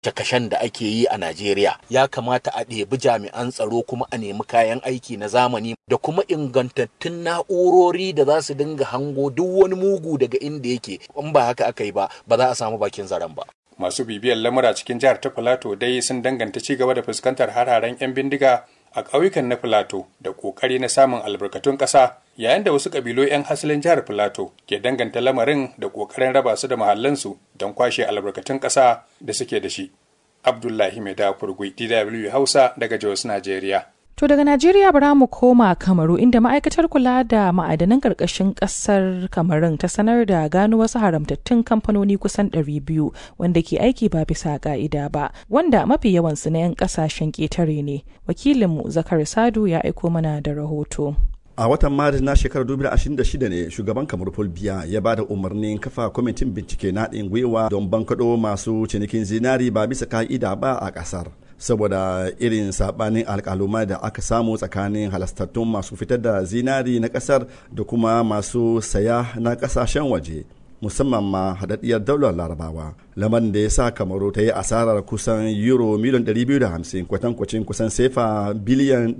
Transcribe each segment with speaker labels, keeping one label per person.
Speaker 1: kashen da ake yi a Najeriya ya kamata a ɗebi jami'an tsaro kuma a nemi kayan aiki na zamani da kuma ingantattun na'urori da za su dinga hango duk wani mugu daga inda yake in ba haka aka yi ba ba za a samu bakin zaren ba.
Speaker 2: Masu bibiyar lamura cikin jihar ta Filato dai sun danganta ci gaba da fuskantar hararen 'yan bindiga a ƙauyukan na Filato da ƙoƙari na samun albarkatun ƙasa yayin da wasu ƙabilu 'yan hasalin jihar Filato ke danganta lamarin da ƙoƙarin raba su da mahallansu don kwashe albarkatun ƙasa da suke da shi. Abdullahi Mai Kurgui, DW Hausa daga Jos, Najeriya.
Speaker 3: To daga Najeriya bara mu koma Kamaru inda ma'aikatar kula da ma'adanan ƙarƙashin ƙasar Kamarun ta sanar da gano wasu haramtattun kamfanoni kusan 200 wanda ke aiki ba bisa ƙa'ida ba, wanda mafi yawansu na 'yan ƙasashen ƙetare ne. Wakilinmu Zakar Sadu ya aiko mana da rahoto.
Speaker 4: a watan maris na shekarar 2026 ne shugaban kamar paul biya ya ba da umarnin kafa kwamitin bincike na haɗin gwiwa don bankaɗo masu cinikin zinari ba bisa ka'ida ba a ƙasar saboda irin sabanin alkaluma da aka samu tsakanin halastattun masu fitar da zinari na ƙasar da kuma masu saya na ƙasashen waje musamman ma haɗaɗɗiyar daular larabawa lamarin da ya sa kamaru ta yi asarar kusan euro miliyan 250 kwatankwacin kusan sefa biliyan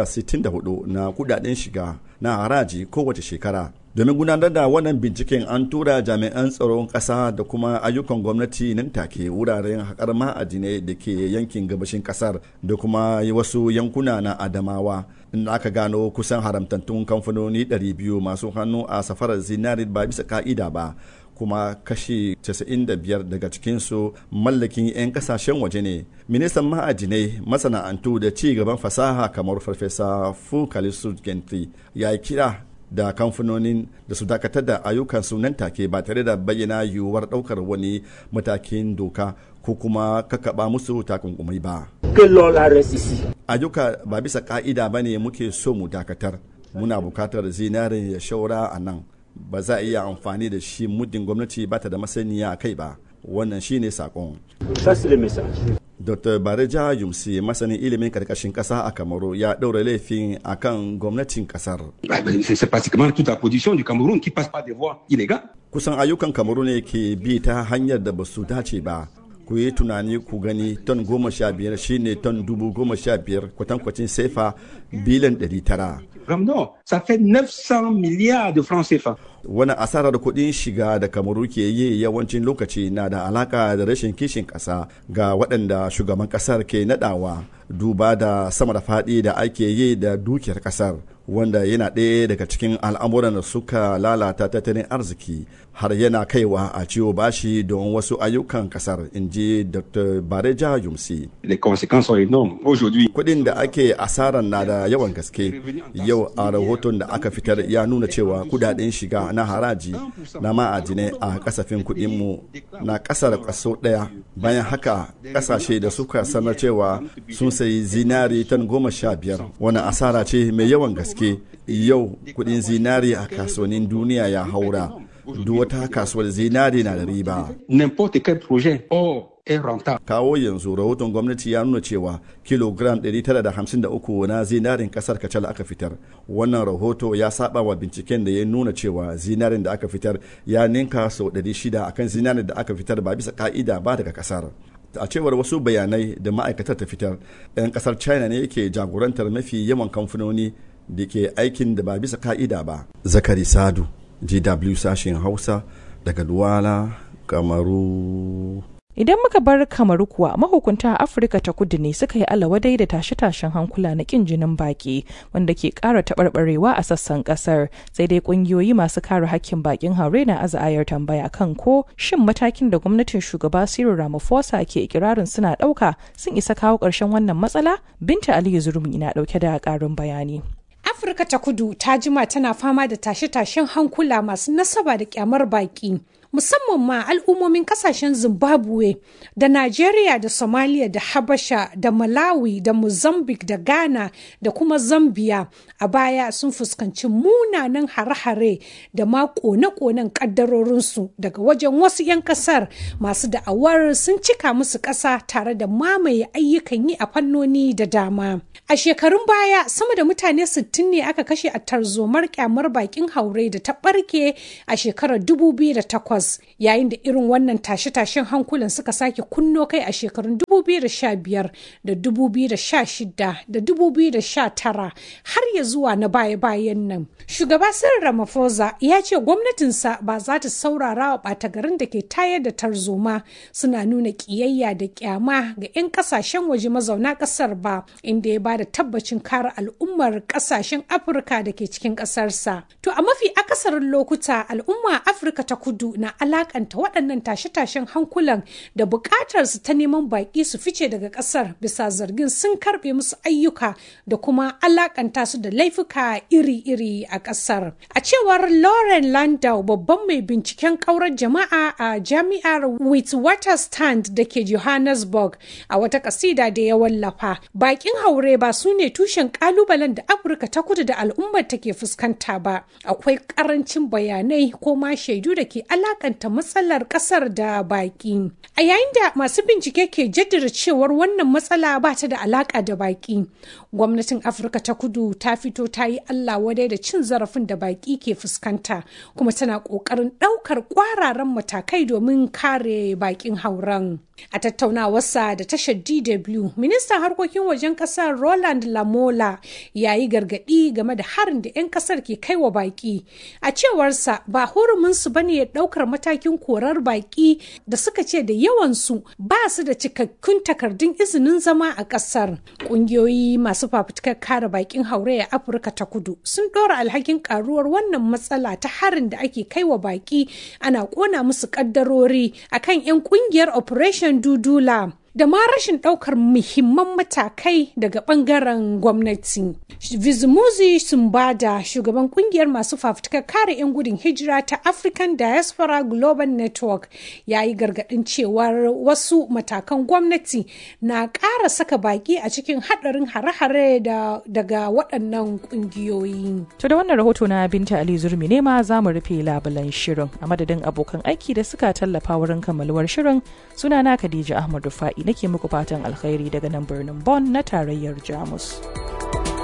Speaker 4: 164 na kudaden shiga na haraji kowace shekara domin gudanar da wannan binciken an tura jami'an tsaron ƙasa da kuma ayyukan gwamnati nan take wuraren haƙar ma'adinai da ke yankin gabashin ƙasar da kuma wasu yankuna na adamawa inda aka gano kusan haramtattun kamfanoni 200 masu hannu a safarar zinari ba bisa ka'ida ba kuma kashi 95 daga cikinsu mallakin 'yan kasashen waje ne ministan ma'ajinai masana'antu da ci gaban fasaha kamar farfesa fukalisu gentry ya yi kira da kamfanonin da su dakatar da ayyukansu nan take ba tare da bayyana yiwuwar daukar wani matakin doka ko kuma kakaba musu takunkumai ba. Ayyuka ba bisa ka'ida ba ne muke so mu dakatar. Muna bukatar zinarin ya shaura a nan. Ba za a iya amfani da shi muddin gwamnati ba ta da masaniya a kai ba. Wannan shi ne sakon. Dr. Bareja Yumsi masanin ilimin karkashin kasa a Kamaru ya ɗaura laifin a kan gwamnatin kasar. Kusan ayyukan Kamaru ne ke bi ta hanyar da ba su dace ba. ku yi tunani ku gani ton goma sha biyar shine ton dubu goma sha biyar kwatankwacin sefa biliyan ɗari tara.
Speaker 5: Non, ça fait 900 milliards de francs CFA.
Speaker 4: Wani asarar kuɗin shiga da kamaru ke yi yawancin lokaci na da alaka da rashin kishin ƙasa ga waɗanda shugaban ƙasar ke naɗawa duba da sama da faɗi da ake yi da dukiyar ƙasar wanda yana ɗaya daga cikin al'amuran da suka lalata tattalin arziki har yana kaiwa a ciwo bashi don wasu ayyukan ƙasar in ji dr bareja yumsi
Speaker 5: Les conséquences sont énormes. Aujourd'hui,
Speaker 4: kuɗin da ake asarar na da yawan gaske yau a rahoton da aka fitar ya nuna cewa kudaden shiga na haraji na ma'adinai a kasafin kuɗinmu na ƙasar kaso ɗaya bayan haka ƙasashe da suka sanar cewa sun sayi zinari tan goma sha biyar wani asara ce mai yawan gaske yau kuɗin zinari a kasuwannin duniya ya haura duk wata kasuwar zinari na da riba
Speaker 5: n'importe quel projet or est rentable.
Speaker 4: kawo yanzu rahoton gwamnati ya nuna cewa kilogram 953 na zinarin kasar kacal aka fitar wannan rahoto ya saba wa binciken da ya nuna cewa zinarin da aka fitar ya ninka sau 600 akan zinarin da aka fitar ba bisa ka'ida ba daga kasar a cewar wasu bayanai da ma'aikatar ta fitar 'yan kasar china ne ke jagorantar mafi yawan kamfanoni da ke aikin da ba bisa ka'ida ba zakari sadu gw sashen hausa daga duwala kamaru
Speaker 3: Idan muka bar kamaru kuwa mahukunta a Afirka ta kudu ne suka yi alawadai da tashe-tashen hankula na kin jinin baki wanda ke ƙara taɓarɓarewa a sassan ƙasar sai dai ƙungiyoyi masu kare hakkin bakin haure na aza'ayar tambaya kan ko shin matakin da gwamnatin shugaba Cyril Ramaphosa ke ikirarin suna ɗauka sun isa kawo ƙarshen wannan matsala? Binta Aliyu Zurmi na ɗauke da ƙarin bayani.
Speaker 6: Afirka ta kudu ta jima tana fama da tashe-tashen hankula masu nasaba da kyamar baki. musamman ma al'ummomin kasashen zimbabwe da nigeria da somalia da habasha da malawi da mozambique da ghana da kuma zambia a baya sun fuskanci munanan hare-hare da ma kone-konen kaddarorinsu daga wajen wasu 'yan kasar masu da'awar sun cika musu ƙasa tare da mamaye ayyukan yi a fannoni da dama a shekarun baya sama da mutane 60 ne aka kashe a tarzomar kyamar bakin haure da ta barke a shekarar 2008 Gabas yayin da irin wannan tashe-tashen hankulan suka sake kunno kai a shekarun 2015 da 2016 da 2019 har ya zuwa na baya-bayan nan. Shugaba Cyril Ramaphosa ya ce gwamnatinsa ba za ta saurara wa ɓata garin da ke tayar da tarzoma suna nuna ƙiyayya da ƙyama ga 'yan ƙasashen waje mazauna ƙasar ba inda ya ba da tabbacin kare al'ummar ƙasashen Afirka da ke cikin ƙasarsa. To a mafi akasarin lokuta al'umma Afirka ta kudu na alakanta waɗannan tashe-tashen hankulan da buƙatar su ta neman baƙi su fice daga ƙasar bisa zargin sun karɓe musu ayyuka da kuma alakanta su da laifuka iri-iri a ƙasar. A cewar Lauren Landau babban mai binciken ƙaurar jama'a a jami'ar Witwatersrand da ke Johannesburg a wata ƙasida da ya wallafa. Baƙin haure ba su ne tushen ƙalubalen da Afirka ta kudu da al'ummar take fuskanta ba. Akwai ƙarancin bayanai ko ma shaidu da ke alakanta matsalar ƙasar da baƙi. A yayin da masu bincike ke jaddada cewar wannan matsala ba ta da alaƙa da baƙi. Gwamnatin Afirka ta kudu ta fito ta yi Allah wadai da cin zarafin da baƙi ke fuskanta kuma tana ƙoƙarin ɗaukar ƙwararan matakai domin kare baƙin hauren. A tattaunawarsa da tashar DW, ministan harkokin wajen ƙasar Roland Lamola ya yi gargaɗi game da harin da 'yan ƙasar ke kai wa baƙi. A cewarsa ba huruminsu ba ne ɗaukar matakin korar baƙi da suka ce da yawansu ba su da cikakkun takardun izinin zama a ƙasar. Ƙungiyoyi masu fafutukar kare baƙin haure a Afirka ta kudu sun ɗora alhakin ƙaruwar wannan matsala ta harin da ake kai wa baƙi ana ƙona musu ƙaddarori akan 'yan ƙungiyar Operation Dudula. da ma rashin ɗaukar muhimman matakai daga ɓangaren gwamnati. Vizumuzi Sumbada, shugaban kungiyar masu fafutukar kare 'yan gudun hijira ta African Diaspora Global Network, ya yi gargaɗin cewar wasu matakan gwamnati na ƙara saka baƙi a cikin haɗarin hare-hare daga waɗannan ƙungiyoyi.
Speaker 3: To da wannan rahoto na Binta Ali Zurmi ne ma za mu rufe labulan shirin a madadin abokan aiki da suka tallafa wurin kammaluwar shirin sunana Khadija Ahmad Rufa'i nake muku fatan alkhairi daga nan birnin Bonn na tarayyar Jamus.